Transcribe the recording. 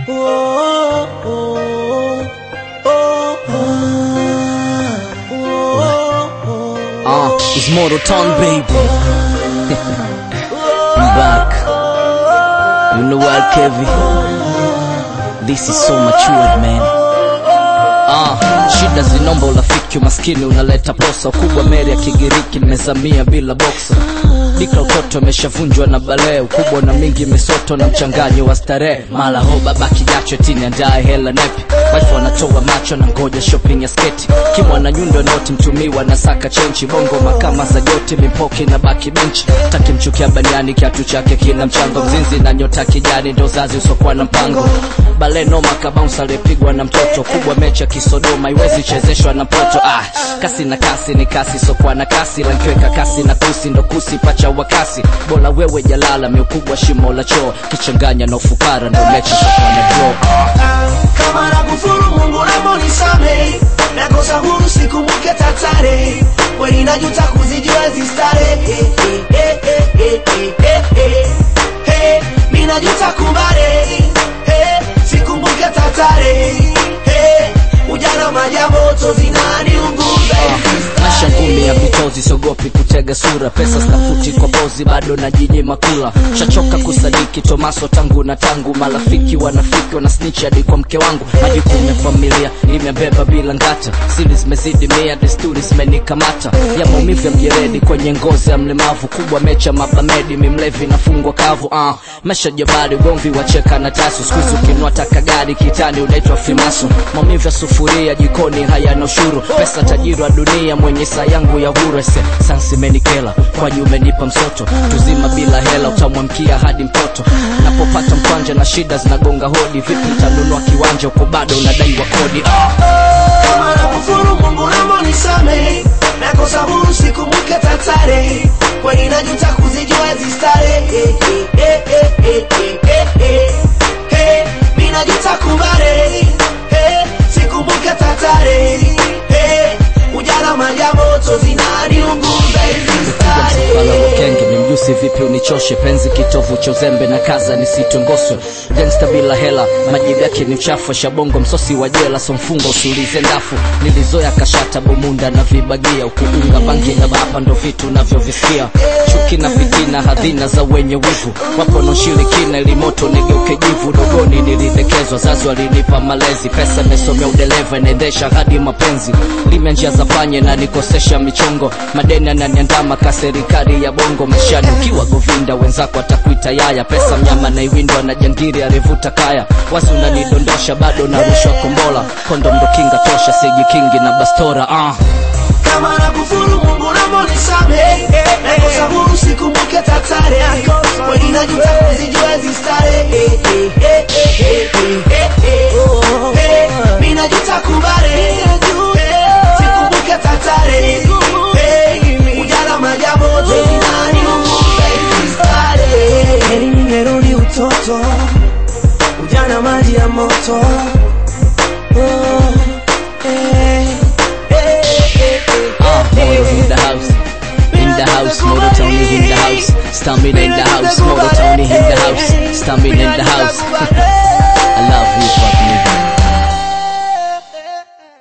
Oh, oh, oh, oh, Uh, it's Mortal Town, baby. I'm back. You know what, Kevin? This is so matured, man. Ah, shida zinomba urafiki, umaskini unaleta posa. Ukubwa meri ya Kigiriki, nimezamia bila boksa. Dika utoto ameshavunjwa na balee, ukubwa na mingi misoto na mchanganyo wa starehe. Mala ho baba kijacho tini andaye hela nepi, wife wanatoa macho na ngoja shopping ya sketi. Kimwa na nyundo noti mtumiwa na saka chenchi, bongo makama za joti mipoki na baki benchi. Taki mchukia baniani kiatu chake kina mchango, mzinzi na nyota kijani ndo zazi usokuwa na mpango. Bale noma kabounce alipigwa na mtoto kubwa, mechi ya kisodoma iwezi chezeshwa na poto. Ah, kasi na kasi ni kasi sokuwa na kasi, lankiweka kasi na kusi ndo kusi pacha wa kasi. Bora wewe jalala miukubwa shimo la choo, kichanganya na ufukara ndo mechi sokuwa na draw. kama nakufuru Mungu naomba unisamehe, nakosa huru sikumbuke tatare, kweli najuta kuzijua hizi starehe. Eh, eh, eh, eh, eh, eh, eh, eh, mi najuta kubale, eh, sikumbuke tatare, eh, ujana maji ya moto zinaniunguza hizi Maisha ngumi ya vitozi, siogopi kutega sura, pesa stafuti kwa pozi, bado najinyima kula. Shachoka kusadiki Tomaso tangu na tangu, marafiki wanafiki wana snitch hadi kwa mke wangu. Majukumu ya familia nimebeba bila ngata, siri zimezidi mia, desturi zimenikamata, ya maumivu ya mjeredi kwenye ngozi ya mlemavu, kubwa mecha mabamedi, mimlevi nafungwa kavu. Uh, mesha jabari, ugomvi wacheka na tasu, skuizi ukinua taka gari kitani unaitwa fimaso, maumivu ya sufuria jikoni hayana ushuru, pesa tajiri wa dunia mwenye saa yangu ya huru ese sansi menikela kwani umenipa msoto tuzima bila hela utamwamkia hadi mtoto napopata mkwanja na shida zinagonga hodi vipi utanunua kiwanja uko bado unadaiwa kodi ah. kama nakufuru Mungu naomba unisamehe, nakosa huru sikumbuke tatare, kweli najuta kuzijua hizi starehe. Eh, eh, eh, eh, eh, eh, eh, eh, mi najuta kubale, eh, sikumbuke tatare, eh, ujana maji ya moto zinaniunguza hizi Msafara starehe. wa kenge ni mjusi vipi unichoshe penzi kitovu cha uzembe na kaza nisitongoswe gangsta bila hela majibu yake ni uchafu shabongo msosi wa jela so mfungo usiulize ndafu nilizoya kashata bomunda na vibagia ukiunga bangi na bapa ndo vitu navyovisikia chuki na fitina hadhina za wenye wivu wapo noshirikina ili moto nigeuke jivu dogoni nilidekezwa zazi walinipa malezi pesa nimesomea udereva inaendesha hadi mapenzi lime njia za panye na nikosesha michongo madeni ananiandama ka serikali ya bongo maishani ukiwa govinda wenzako atakuita yaya pesa mnyama na iwindwa na jangiri alivuta kaya wasi unanidondosha bado narushwa kombola kondo ndo kinga tosha sijikingi na bastora ah. kama nakufuru Mungu naomba unisamehe, nakosa huru sikumbuke tatare, kweli najuta kuzijua hizi starehe. Eh, eh, eh, eh, eh, eh, eh, eh, mi najuta kubale, eh, sikumbuke tatare, eh, ujana maji ya moto zinaniunguza hizi starehe. Heri ningerudi utoto, ujana maji ya moto Oh, eh, eh, eh, eh, Ah, Moro in the house. In the house, Moro Tony in the house. Stamina in the house, Moro Tony in the house. Stamina in the house.